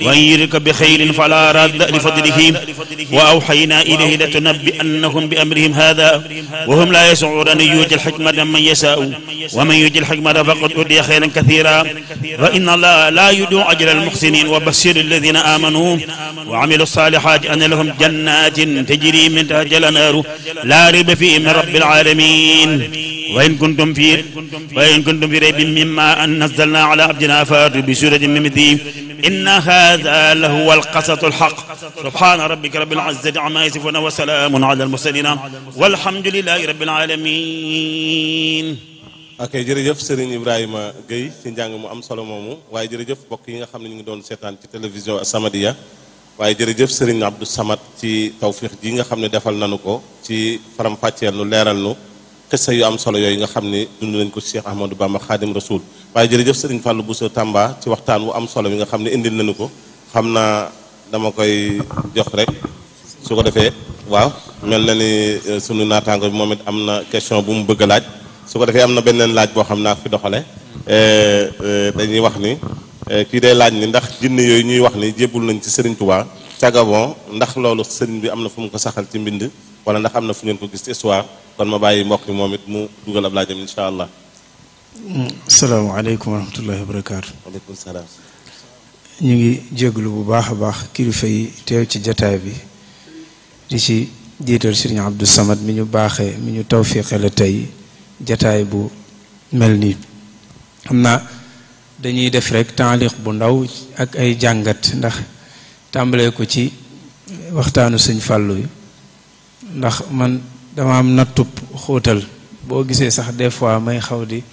وإن يردك بخير فلا راد لفضله وأوحينا إليه لتنبئنهم بأمرهم هذا وهم لا يسعون أن يؤتي الحكمة من يشاء ومن يؤتي الحكمة فقد أوتي خيرا كثيرا وإن الله لا يدع أجر المحسنين وبشر الذين آمنوا وعملوا الصالحات أن لهم جنات تجري من تحتها الأنهار لا ريب فيه من رب العالمين وإن كنتم في وإن كنتم في ريب مما أن نزلنا على عبدنا فاتوا بسورة من مثله إن هذا لهو القصص الحق سبحان ربك رب العزة عما يصفون وسلام على المرسلين والحمد لله رب العالمين ok jërëjëf Serigne Ibrahima Gueye ci njàng mu am solo moomu waaye jërëjëf mbokk yi nga xam ne ñu ngi doon seetaan ci télévision As-Samadiyya waaye jërëjëf Serigne Abdou Samad ci tawfiix ji nga xam ne defal nanu ko ci faram-fàcceel nu leeral nu xissa yu am solo yooyu nga xam ne dund nañ ko Cheikh Ahmadou Bamba Khadim Rasoul waaye jërëjëf Serigne Fallou Bousso Tamba ci waxtaan wu am solo bi nga xam ne indil nañu ko xam naa dama koy jox rek su ko defee waaw mel na ni sunu naataango bi moom it am na question bu mu bëgg a laaj su ko defee am na beneen laaj boo xam naa fi doxale dañuy wax ni kii day laaj ni ndax jinne yooyu ñuy wax ni jébbul nañ ci Serigne Touba ca Gabon ndax loolu Serigne bi am na fu mu ko saxal ci mbind wala ndax am na fu ngeen ko gis ci histoire kon ma bàyyi mbokk mi moom it mu dugal ab laajam incha allah. salaamaaleykum wa rahmatullahi wa barakaatu. waaleykum salaam. ñu ngi jégalu bu baax a baax kilifa yi teew ci jataay bi di ci jiital Serigne Abdou Samad mi ñu baaxee mi ñu tawfiqe la tey jataay bu mel nii xam naa dañuy def rek taaliq bu ndaw ak ay jàngat ndax tàmbalee ko ci waxtaanu sëñ Fàllu yi ndax man dama am nattub xóotal boo gisee sax des fois may xaw di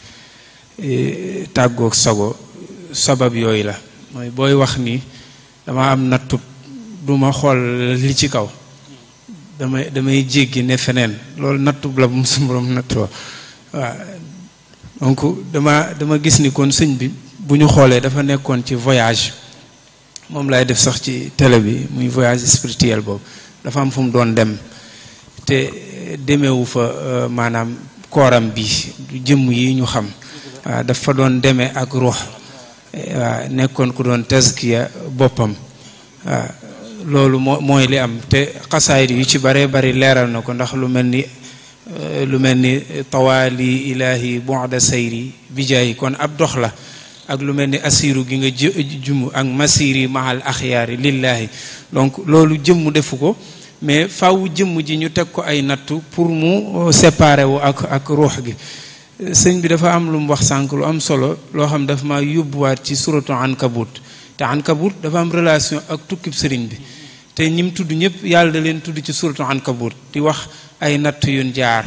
tàggoog sago sabab yooyu la mooy booy wax ni dama am nattub duma xool li ci kaw damay damay jéggi ne feneen loolu nattub la bu mu su borom nattu waaw donc dama dama gis ni kon sëñ bi bu ñu xoolee dafa nekkoon ci voyage moom lay def sax ci télé bi muy voyage spirituel boobu dafa am fu mu doon dem te demewu fa maanaam kooram bi du jëmm yi ñu xam waaw dafa doon demee ak ruux waaw nekkoon ku doon tazkiya boppam waaw loolu moo mooy li am te xasaayid yu ci bare bari leeral na ko ndax lu mel ni lu mel ni tawaali ilahi bu'da sayri bijaayi kon ab dox la ak lu mel ni asiru gi nga jumu ak masiri mahal axyaari lillahi donc loolu jëmm defu ko mais faw jëmm ji ñu teg ko ay nattu pour mu séparer wu ak ak ruux gi sëñ bi dafa am lu mu wax sànq lu am solo loo xam dafa ma yóbbuwaat ci suratu ankabut te ankabut dafa am relation ak tukkib sëriñ bi te ñim tudd ñëpp yàlla da leen tudd ci suratu ankabut di wax ay natt yun jaar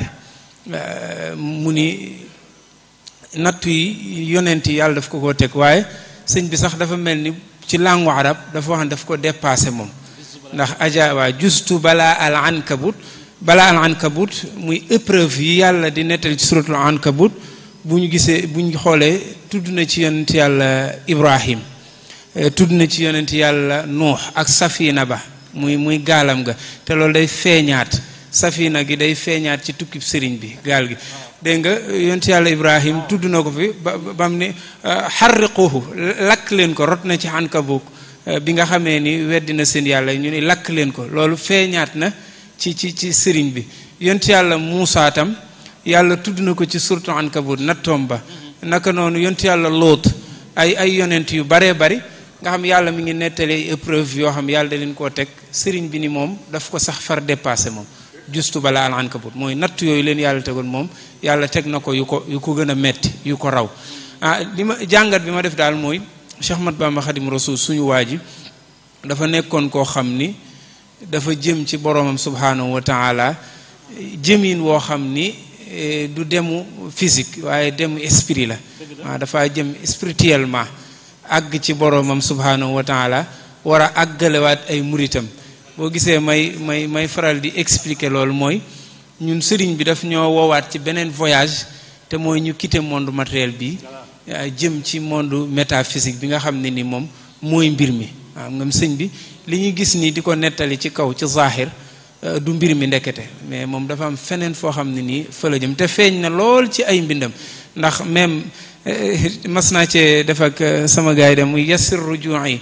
mu ni natt yi yonent yi yàlla daf ko koo teg waaye sëñ bi sax dafa mel ni ci langue arab dafa wax ne daf ko dépassé moom ndax aja waa justu balaa al ankabut balaa al ankabut muy épreuve yi yàlla di nettali ci suratul ankabut bu ñu gisee bu ñu xoolee tudd na ci yonent yàlla ibrahim tudd na ci yonent yàlla nuux ak safina ba muy muy gaalam ga te loolu day feeñaat safina gi day feeñaat ci tukkib sëriñ bi gaal gi dégg nga yonent yàlla ibrahim tudd na ko fi ba bam ni xarriquhu lakk leen ko rot na ci ankabut bi nga xamee ni weddi na seen yàlla ñu ni lakk leen ko loolu feeñaat na ci ci ci sëriñ bi yonent yàlla Muusaa tam yàlla tudd na ko ci surtu ankabut nattoom ba naka noonu yonent yàlla Lóot ay ay yonent yu baree bari nga xam yàlla mi ngi nettali ay épreuve yoo xam yàlla da leen koo teg sëriñ bi ni moom daf ko sax far dépassé moom justu bala al ankabut mooy natt yooyu leen yàlla tegoon moom yàlla teg na ko yu ko yu ko gën a metti yu ko raw ah li ma jàngat bi ma def daal mooy Cheikh Ahmad Bamba Xadim Rasul suñu waa ji dafa nekkoon koo xam ni dafa jëm ci boromam subhanahu wa taala jëmin woo xam ni du demu physique waaye demu esprit la waaw dafa jëm spirituellement àgg ci boromam subhanahu wa taala war a àggalewaat ay muritam boo gisee may may may faral di expliquer loolu mooy ñun sëriñ bi daf ñoo woowaat ci beneen voyage te mooy ñu quitter monde matériel bi jëm ci monde métaphysique bi nga xam ne ni moom mooy mbir mi waaw ngam sëñ bi li ñu gis nii di ko nettali ci kaw ci zahir du mbir mi ndekete mais moom dafa am feneen foo xam ne nii fa la jëm te feeñ na lool ci ay mbindam ndax même mas naa cee def ak sama gars yi dem muy yassir ruju'i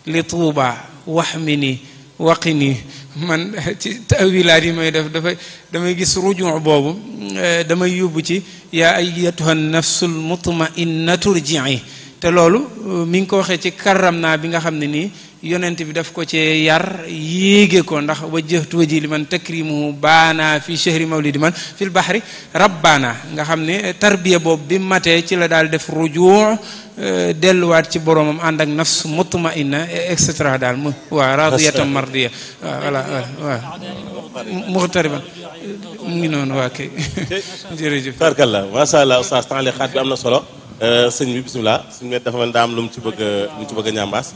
li tuuba wax mi ni waqi nii man ci tawilaat yi may def dafay damay gis rujuu boobu damay yóbbu ci yaa ayyatuha nafsul mutmainnatu rjii te loolu mi ngi ko waxee ci karam naa bi nga xam ne nii yonent bi daf ko cee yar yéege ko ndax wajjahtu waji li man takrimuhu baana fi chehri mawlidi man fil bahri rabbaana nga xam ne tarbiya boobu bi matee ci la daal def rujuu delluwaat ci boromam ànd ak nafs mutmainna et cetera daal mu waaw radiyatan mardiya waaw voilà waaw muxtariban mu ngi noonu waa kay jërëjëf tarkalla macha allah oustaz temps xaat bi am na solo sëñ bi bisimilah suñu met dafa mel daa am lu mu ci bëgg a lu mu ci bëgg a ñambaas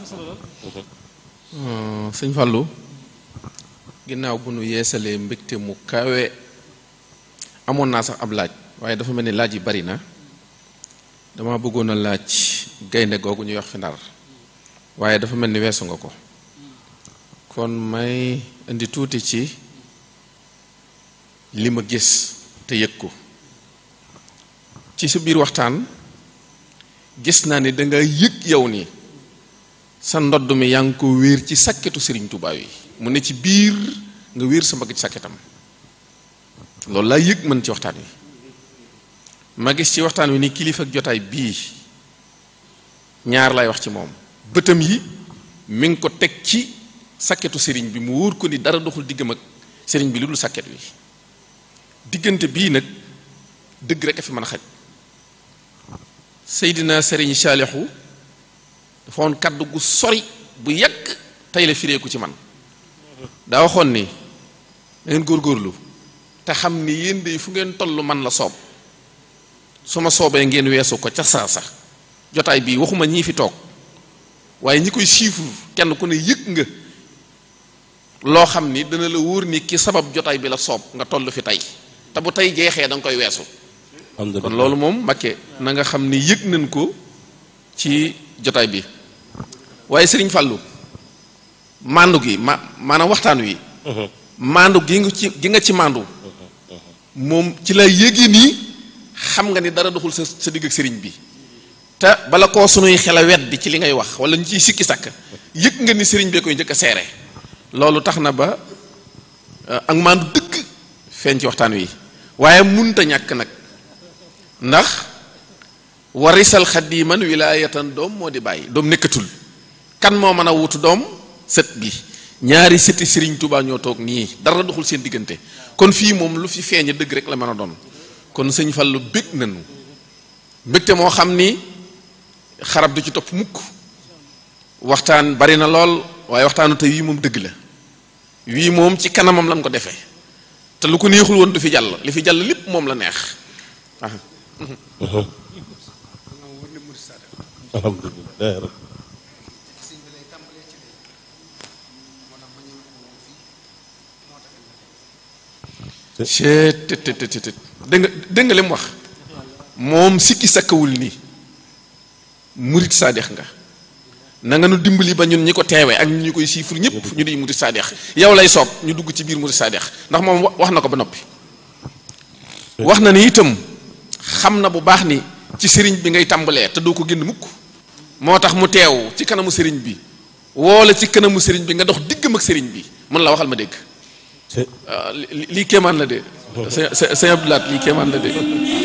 sëñ Fallou ginnaaw bu nu yeesalee mbégte mu kawe amoon naa sax ab laaj waaye dafa mel ni laaj yi bari na dama bëggoon a laaj gaynde googu ñuy wax fi ndar waaye dafa mel ni weesu nga ko kon may indi tuuti ci li ma gis te yëg ko ci sa biir waxtaan gis naa ni danga yëg yow ni sa ndodd mi yaa ngi ko wéer ci sakketu sëriñ Tuubaa yi mu ne ci biir nga wéer sa mbagg ci sakketam loolu laa yëg mën ci waxtaan wi ma gis ci waxtaan wi ni kilifa ak jotaay bii ñaar lay wax ci moom bëtam yi mi ngi ko teg ci sakketu sëriñ bi mu wóor ko ni dara doxul diggam ak sëriñ bi lu dul sakket wi diggante bii nag dëgg rek a fi mën a xaj Seydina sëriñ Saalixu dafa woon kaddu gu sori bu yàgg tey la fireeku ci man daa waxoon ni da ngeen góorgóorlu te xam ni yéen de fu ngeen toll man la soob su ma soobee ngeen weesu ko ca saa sax jotaay bii waxuma ñii fi toog waaye ñi koy siifur kenn ku ne yëg nga loo xam ni dana la wóor ni ki sabab jotaay bi la soob nga toll fi tey te bu tey jeexee da nga koy weesu kon loolu moom Mbakke na nga xam ni yëg nañ ko ci jotaay bi waaye sëriñ Fallou mandu gi ma maanaam waxtaan wi mandu gi nga ci gi nga ci mandu moom ci la yéegi nii xam nga ni dara doxul sa sa digg ak sëriñ bi te bala koo sunuy xel a weddi ci li ngay wax wala ñu ciy sikki sàkk yëg nga ni sëriñ bee koy njëkk a seere loolu tax na ba ak mandu dëgg feeñ ci waxtaan wi waaye munta ñàkk nag ndax warisal xadiman wilaayatan doom moo di bàyyi doom nekkatul kan moo mën a wutu doom sët bi ñaari sëti Sëriñ Tuubaa ñoo toog nii dara doxul seen diggante kon fii moom lu fi feeñe dëgg rek la mën a doon kon sëñ Fallu bég nañu mbégte moo xam ni xarab du ci topp mukk waxtaan bari na lool waaye waxtaanu te wii moom dëgg la wii moom ci kanamam lañ ko defee te lu ko neexul woon du fi jàll li fi jàll lépp moom la neex alhamdulilah chet tet tet tet dégg nga dégg nga li mu wax moom sikki sakkawul ni murit saadex nga na nga nu dimbali ba ñun ñi ko teewee ak ñun ñi koy siifur ñëpp ñu di murit saadex yow lay soob ñu dugg ci biir murit saadex ndax moom wax na ko ba noppi wax na ni itam xam na bu baax ni ci sëriñ bi ngay tàmbalee te doo ko génn mukk moo tax mu teew ci kanamu sëriñ bi woola ci kanamu sëriñ bi nga dox diggam ak sëriñ bi mën la waxal ma dégg lii kéemaan la de sëñ sëñ Abdoulaat lii kéemaan la de